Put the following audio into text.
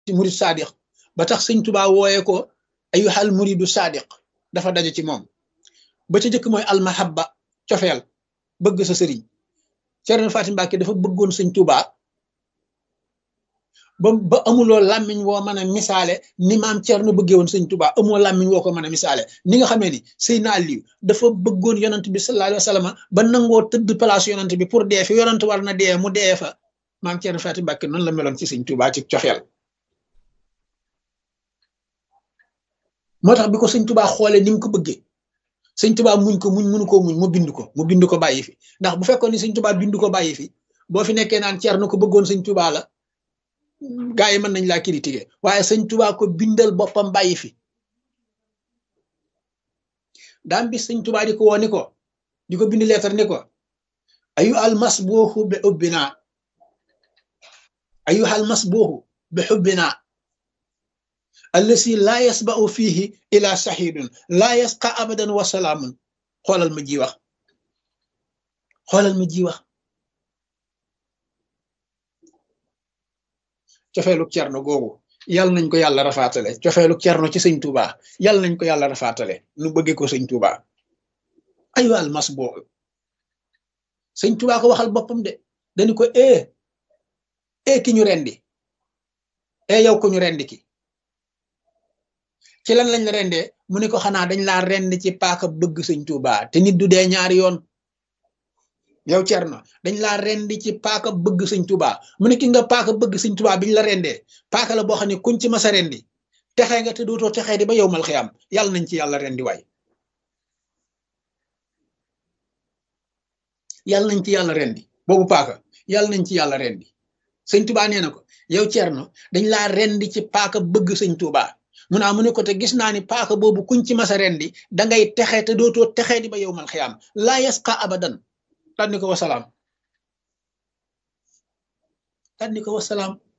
ci murid sadiq ba tax sëñ tubaa wooye ko ayuhal muridu sadiq dafa daje ci moom ba ca jëkk mooy almahabba cofeel bëgg sa sëriñ Cerno Fatim Mbàkke dafa bëggoon sëñ tubaa ba ba amuloo làmmiñ woo mën a misaale ni maam Cerno bëggee woon sëñ tubaa amoo làmmiñ woo ko mën a misaale ni nga xamee ni Seydina Aliyu dafa bëggoon yonant bi sallallahu alayhi wa sallam ba nangoo tëdd place yonant bi pour dee fi yonant war na dee mu dee fa maam Cerno Fatim Mbàkke noonu la meloon ci sëñ tubaa ci cofeel moo tax bi ko sëñ tubaa xoolee ni mu ko bëggee sëñ tubaa muñ ko muñ mënu ko muñ mu bind ko mu bind ko bàyyi fi ndax bu fekkoon ni sëñ tubaa bind ko bàyyi fi boo fi nekkee naan Cerno ko bëggoon sëñ tubaa la gaa yi mën nañ laa critiquer waaye sëñ tubaa ko bindal boppam bàyyi fi daam bis sëñ tubaa di ko woo ni ko di ko bind leetar ni ko ayu almas booxu bi ubbinaa ayu almas booxu bi xubbinaa allasi laa yasba'u fiihi ila saxiidun laa yasqa abadan wa salaamun xoolal ma ji wax xoolal ma ji wax cofeelu cerno googu yàlla nañ ko yàlla rafaatale cofeelu cerno ci sëñ Tuuba yàlla nañ ko yàlla rafaatale nu bëggee ko sëñ Tuuba ayu almas boobu sëñ Tuuba ko waxal boppam de dañu ko e e ki ñu rendi e yow ko ñu rendi ki ci lan lañ la rendee mu ne ko xanaa dañ laa rend ci paaka bëgg sëñ Tuuba te nit du dee ñaari yoon yow Cerno dañ laa rendi ci paaka bëgg sëñ Tuuba mu ne ki nga paaka bëgg sëñ Tuuba biñ la rendee paaka la boo xam ne kuñ ci masa rendi texee nga te dootoo texee di ba yow mal xiyam yàlla nañ ci yàlla rendi waay yàlla nañ ci yàlla rendi boobu paaka yàlla nañ ci yàlla rendi sëñ Tuuba nee na ko yow Cerno dañ laa rendi ci paaka bëgg sëñ Tuuba mu naa mu ne ko te gis naa ni paaka boobu kuñ ci masa rendi da ngay texe te dootoo texee di ba yow mal xiyaam laa yasqa abadan tànni ko wasalaam tànni ko wasalaam